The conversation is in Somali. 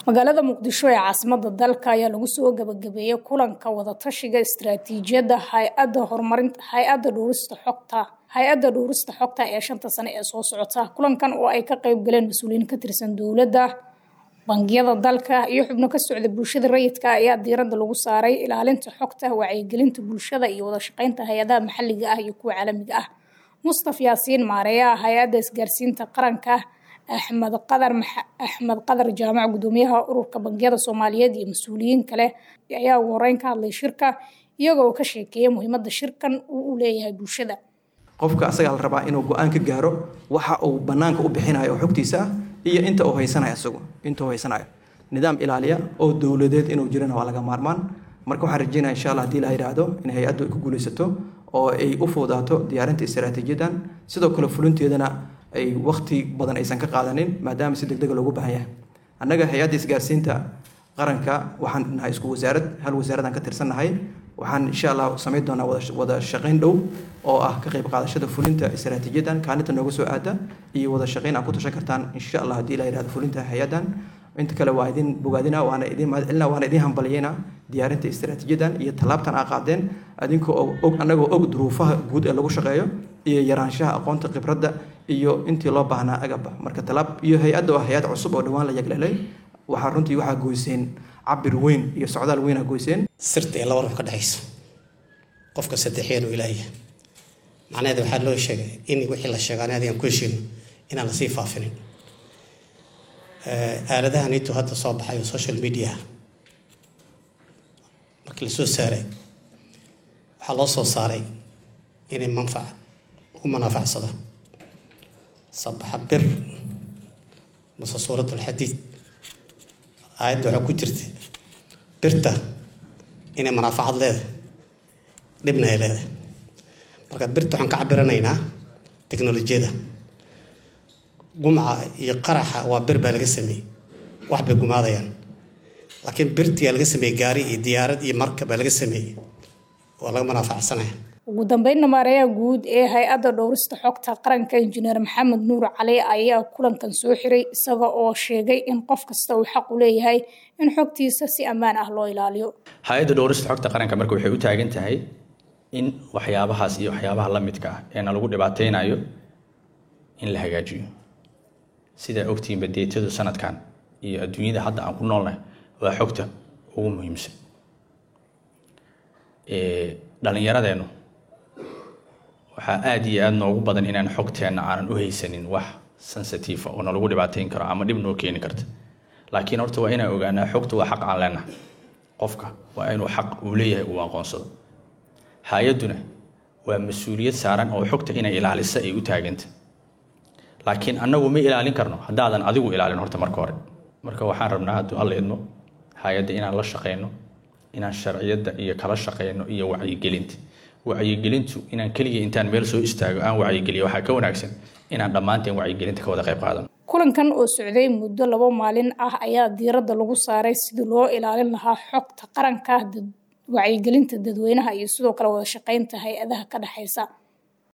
magaalada muqdisho ee caasimada dalka ayaa lagu soo gabagabeeyey kulanka wadatashiga istaraatiijiyadda hay-adda horumarinta hay-adda dhuurista xogta hay-adda dhuurista xogta ee shanta sane ee soo socota kulankan oo ay ka qeyb galeen mas-uuliyiin ka tirsan dowladda bangiyada dalka iyo xubno ka socda bulshada rayidka ayaa diiradda lagu saaray ilaalinta xogta wacyigelinta bulshada iyo wadashaqeynta hay-adaha maxalliga ah iyo kuwa caalamiga ah mustaf yaasiin maareeyaha hay-adda isgaarsiinta qaranka axmed qadar axmed qadar jaamac gudoomiyaha ururka bangiyada soomaaliyeed iyo mas-uuliyiin kale ayaa ugu horeyn ka hadlay shirka iyagoo ka sheekeeya muhiimada shirkan uu u leeyahay bulshada qofka asagaa la rabaa inuu go-aan ka gaaro waxa uu banaanka u bixinayo oo xogtiisa ah iyo inta uu haysanayo isagu inta uu haysanayo nidaam ilaaliya oo dowladeed inuu jirana waa laga maarmaan marka waxaan rajeynaya insha allah hadii la yidhaahdo in hay-addu ay ku guulaysato oo ay u fududaato diyaarinta istaraatiijiyadan sidoo kale fulinteedana ay wakti badan aysan ka qaadanin maadaama si degdega loogu baahan yahay annaga hay-adda isgaarsiinta qaranka waxaan nahay isku wasaarad hal wasaaradaan ka tirsannahay waxaan insha allah samayn doonaa wada shaqayn dhow oo ah ka qayb qaadashada fulinta istaraatiijiyadan kaalinta nooga soo aada iyo wada shaqayn aad ku tashan kartaan insha allah haddii la yidhahdo fulinta hay-adan inta kale waa idin bogaadina waana idin mahadcelina waana idin hambaliyeyna diyaarinta istaraatiijiyadan iyo tallaabtan aa qaadeen adinka oo og annagoo og duruufaha guud ee lagu shaqeeyo iyo yaraanshaha aqoonta khibradda iyo intii loo baahnaa agaba marka talaab iyo hay-adda waa hay-ad cusub oo dhowaan la yaglelay waxaa runtii waxaa goyseen cabir weyn iyo socdaal weynaa goyseen sirta ee laba run ka dhexaysa qofka saddexeen uu ilaahya macnaheeda waxaa loo sheegay in wixii la sheega ani adigan ku heshiino inaan lasii faafinin aaladahan intuu hadda soo baxay social media markii la soo saaray waxaa loo soo saaray inay manfac u manaafacsado sabaxa bir mase suurat alxadiid aayadda waxaa ku jirta birta inay manaafacad leedahay dhibna ay leedahay marka birta waxaan ka cabiranaynaa teknolojiyada gumca iyo qaraxa waa bir baa laga sameeyey wax bay gumaadayaan laakiin birtiyaa laga sameeyey gaari iyo diyaarad iyo marka baa laga sameeyey waa laga manaafacsanayaa ugu dambeynna maareeyaha guud ee hay-adda dhowrista xogta qaranka injineer maxamed nuur cali ayaa kulankan soo xiray isaga oo sheegay in qof kasta uu xaq u leeyahay in xogtiisa si ammaan ah loo ilaaliyo hay-adda dhowrista xogta qaranka marka waxay u taagan tahay in waxyaabahaas iyo waxyaabaha la midka ah ee na lagu dhibaateynayo in la hagaajiyo sidaa ogtihiinba deetadu sanadkan iyo adduunyada hadda aan ku noolnahay waa xogta ugu muhiimsan dhallinyaradeennu waxaa aada iyo aada noogu badan inaan xogteenna aanan u haysanin wax sensitiifa oo nalagu dhibaateyn karo ama dhib noo keeni karta laakiin horta waa inaan ogaanaa xogta waa xaq aan leenahay qofka waa inuu xaq uu leeyahay uu aqoonsado hay-adduna waa mas-uuliyad saaran oo xogta inay ilaalisa ay u taaganta laakiin annagu ma ilaalin karno haddaadan adigu ilaalin horta marka hore marka waxaan rabnaa hadduu alla idmo hay-adda inaan la shaqeyno inaan sharciyadda iyo kala shaqeyno iyo wacyigelinta wacyigelintu inaan keliya intaan meel soo istaago aan wacyigeliyo waxaa ka wanaagsan inaan dhammaanteen wacyigelinta ka wada qayb qaadano kulankan oo socday muddo labo maalin ah ayaa diiradda lagu saaray sidii loo ilaalin lahaa xogta qaranka wacyigelinta dadweynaha iyo sidoo kale wada shaqeynta hay-adaha ka dhexeysa